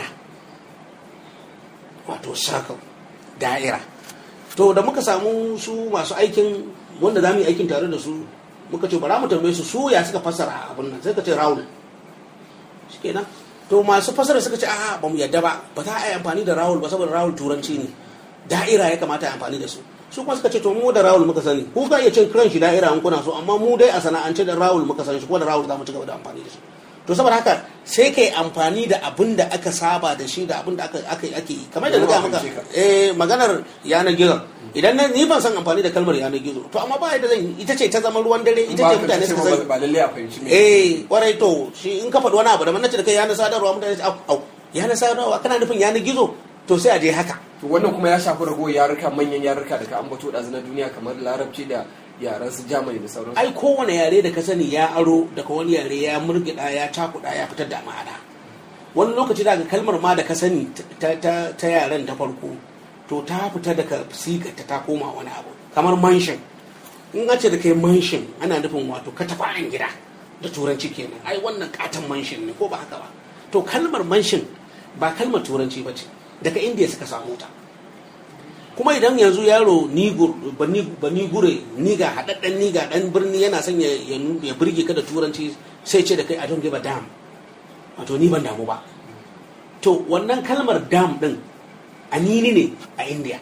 B: wato circle da'ira to da muka samu su masu aikin wanda za mu yi aikin tare da su muka ce bara mu tambaye su su ya suka fassara abin nan sai ka ce rawul shikenan to masu fassara suka ce a'a ba mu yadda ba ba za a yi amfani da rawul ba saboda rawul turanci ne da'ira ya kamata a yi amfani da su su kuma suka ce to mu da rawul muka sani ku ka iya cin kiran shi da'ira in kuna so amma mu dai a sana'ance da rawul muka sani shi kuma da rawul za mu ci gaba da amfani da shi to saboda haka sai kai amfani da abin da aka saba da shi da abin da aka aka ake yi kamar da na ga maka eh maganar yanar gizo idan na ni ban san amfani da kalmar yanar gizo to amma ba yadda zan yi ita ce ta zama ruwan dare ita
A: ba
B: ce
A: ka
B: mutane
A: ce
B: suka
A: ba
B: sani
A: ba lalle a fahimci me
B: eh kwarai to shi in ka faɗi wani abu da nace da kai yanar sadarwa mutane su au au yanar sadarwa kana nufin yanar gizo to sai a je haka
A: to wannan kuma ya shafi ragowar yaruka manyan yaruka da ka ambato da na duniya kamar larabci da yaran su jamani da sauransu
B: ai kowane yare da ka sani ya aro daga wani yare ya murgida ya cakuda ya fitar da ma'ana wani lokaci daga kalmar ma da ka sani ta, ta, ta yaren ta farko to ta fita daga sigarta ta koma wani abu kamar mansion in an ce da kai manshin ana nufin wato katafa'an gida da turanci kenan ai wannan katon manshin ne ko ba haka ba to kalmar manshin ba kalmar turanci ba ce daga indiya suka samu ta kuma idan yanzu yaro bani gure niga haɗaɗɗen niga ɗan birni yana son ya birge ka da turanci sai ce da kai i don't give a damn wato ni ban damu ba to wannan kalmar dam ɗin anini ne a indiya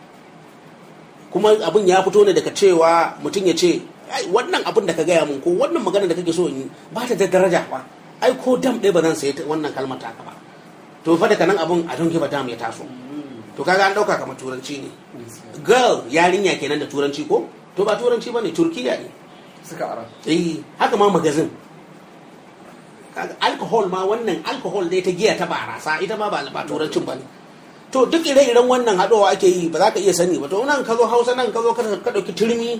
B: kuma abin ya fito ne daga cewa mutum ya ce wannan abin da ka gaya mun ko wannan magana da kake so in yi ba ta da daraja ba ai ko dam ɗaya ba zan sayi wannan kalmar taka ba to fa daga nan abin a don give a damn ya taso to kaga an dauka kamar turanci ne girl yarinya kenan da turanci ko to ba turanci bane turkiya ne
A: suka ara
B: eh haka ma magazin kaga alcohol ma wannan alcohol dai ta giya ta barasa ita ma ba ba turancin bane to duk ire-iren wannan haɗowa ake yi ba za ka iya sani ba to nan ka zo hausa nan ka zo ka ɗauki turmi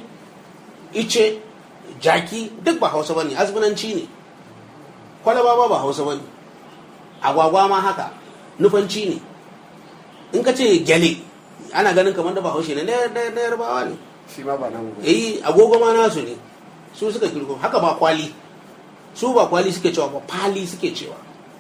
B: ice jaki duk ba hausa bane azbinanci ne kwalaba ba ba hausa bane agwagwa ma haka nufanci ne in ka ce gyale ana ganin kamar da bahaushe ne na yarbawa ne
A: shi ma ba namu ba
B: eh agogo ma nasu ne su suka kirgo haka ba kwali su ba kwali suke cewa ba pali suke cewa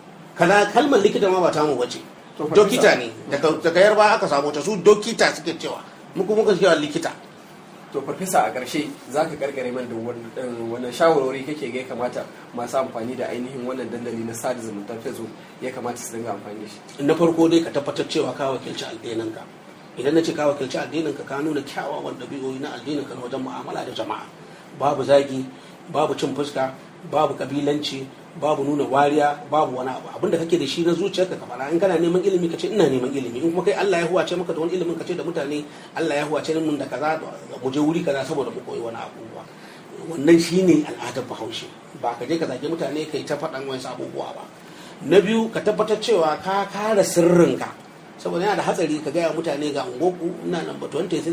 B: kaza kalmar likita ma ba tamu bace
A: To, farfesa.
B: dokita ne daga daga yarba aka samu ta su dokita suke cewa muku muka cewa likita
A: to farfesa a ƙarshe za ka karkare man da wannan shawarwari kake ga ya kamata masu amfani da ainihin wannan dandali na sada zumuntar facebook ya kamata su dinga amfani da shi
B: na farko dai ka tabbatar cewa ka wakilci addininka idan na ce ka wakilci addininka ka nuna kyawawan ɗabi'o'i na addininka na wajen mu'amala da jama'a babu zagi babu cin fuska babu kabilanci babu nuna wariya babu wani abu abinda kake da shi na zuciyarka ka fara in kana neman ilimi ka ce ina neman ilimi in kuma kai Allah ya huwace maka da wani ilimin ka ce da mutane Allah ya huwace mun da kaza mu je wuri kaza saboda mu koyi wani abubuwa wannan shine al'adar bahaushe ba ka je ka zage mutane kai ta faɗan wasu abubuwa ba na biyu ka tabbatar cewa ka kare sirrinka saboda yana da hatsari ka gaya mutane ga ungoku ina nan ba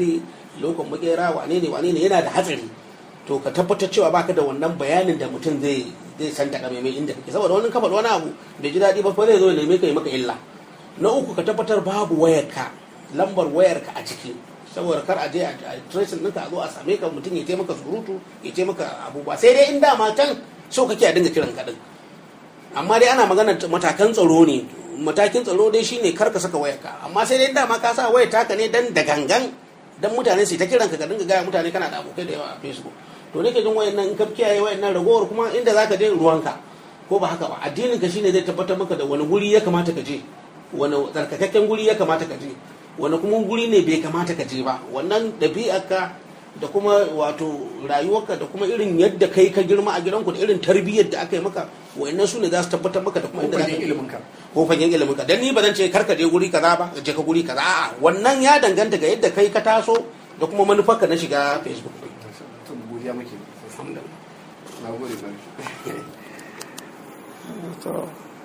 B: 23 lokon makera wane ne wane ne yana da hatsari to ka tabbatar cewa baka da wannan bayanin da mutum zai zai san ta mai inda kake saboda wani kafa wani abu bai ji daɗi ba fa zai zo ya neme ka yi maka illa na uku ka tabbatar babu wayarka lambar wayarka a ciki saboda kar a je a tracing ɗinka a zo a same ka mutum ya taimaka surutu ya taimaka abubuwa sai dai in dama can so kake a dinga kiran ka din amma dai ana magana matakan tsaro ne matakin tsaro dai shine kar ka saka wayarka amma sai dai dama ka sa wayar taka ne dan da gangan dan mutane su ta kiran ka ka dinga gaya mutane kana da abokai da yawa a facebook to nake jin wayannan in ka kiyaye wayannan ragowar kuma inda zaka je ruwanka ko ba haka ba addinin ka shine zai tabbatar maka da wani guri ya kamata ka je wani tsarkakakken guri ya kamata ka je wani kuma guri ne bai kamata ka je ba wannan ɗabi'arka da kuma wato rayuwarka da kuma irin yadda kai ka girma a gidanku da irin tarbiyyar da aka yi maka wayannan su ne za su tabbatar maka da kuma inda zaka
A: fagen iliminka
B: ko fagen ilimin ka dan ni ba zan ce karka je guri kaza ba je ka guri kaza a'a wannan ya danganta ga yadda kai ka taso da kuma manufarka na shiga facebook
A: to godiya muke
B: alhamdulillah
A: na gode bari to